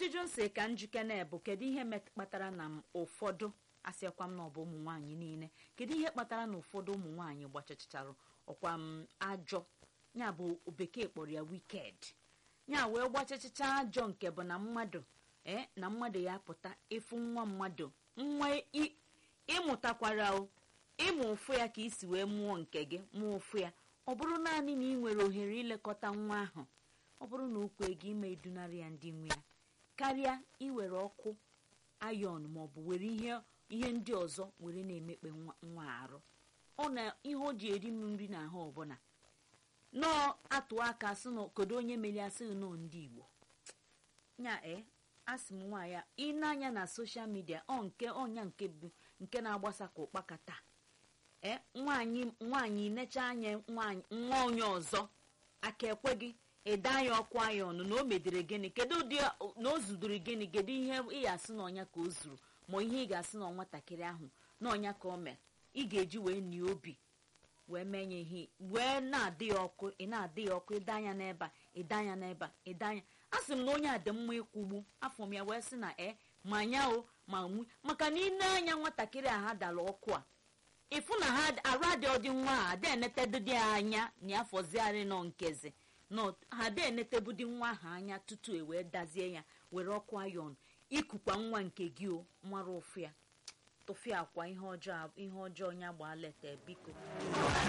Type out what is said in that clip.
ajụjụ nsị ka njike na-ebu kedu ihe kpatara na m ụfọdụ asịakwa m na ọ bụ ụmụ nwaanyị niile kedu ihe kpatara na ụfọdụ ụmụ nwaanyị gbachacharụ ọkwa m ajọ ya bụ bekee kpọrọ ya wiked ya wee gbachachacha ajọ nke bụ na mmadụ ee na mmadụ ya pụta ịfụ nwa mmadụ nwa ịmụtakwara o ịmụ ụfụ ya ka isi wee mụọ nke gị mụọ ụfụ ya ọ bụrụ naanị na ị nwere ohere ilekọta nwa ahụ ọ bụrụ na okwe gị ime idunarị ya ndị nwe ya karịa iwere ọkụ ayọn maọbụ were ihe ihe ndị ọzọ were na-emekpe nwa arụ ọ na ihe o ji eri m nri n'ahụ ọbụla nọọ atụ aka sị na kedu onye mere asị nọọ ndị igbo nya e asị m nwaanyị ịna-anya na soshal midia ọ nke ọnya nke bụ nke na-agbasa ka ụkpaka taa ee nwaanyị nwaanyị necha anya nwa onye ọzọ aka ekwe gị ịda anya ọkụ anya ọnụ na o medere gịnị kedu ụdị na o zudoro gịnị kedu ihe ị ga-asị na ọnya ka o zuru ma ihe ị ga-asị na nwatakịrị ahụ na ọnya ka o mere ị ga-eji wee nie obi wee menye ihe wee na-adị ya ọkụ ị na-adị ya ọkụ ịda anya n'ebe a ịda anya n'ebe a ịda anya a sị m na onye a dị mma ịkwụgbu afọ m ya wee sị na e ma nya o ma nwu maka na ine anya nwatakịrị a ha dara ọkụ a ịfụ na ha arụ adị ọdị nwa a ada enetedịdị anya na afọziarị nọ nkezi nọ ha ada enetebụdị nwa ahụ anya tutu e wee dazie ya were ọkụ ayọn ikukwa nwa nke gị o mara ụfụ ya tụfịa akwa ihe ọjọọ ihe ọjọọ ya gbaa leta biko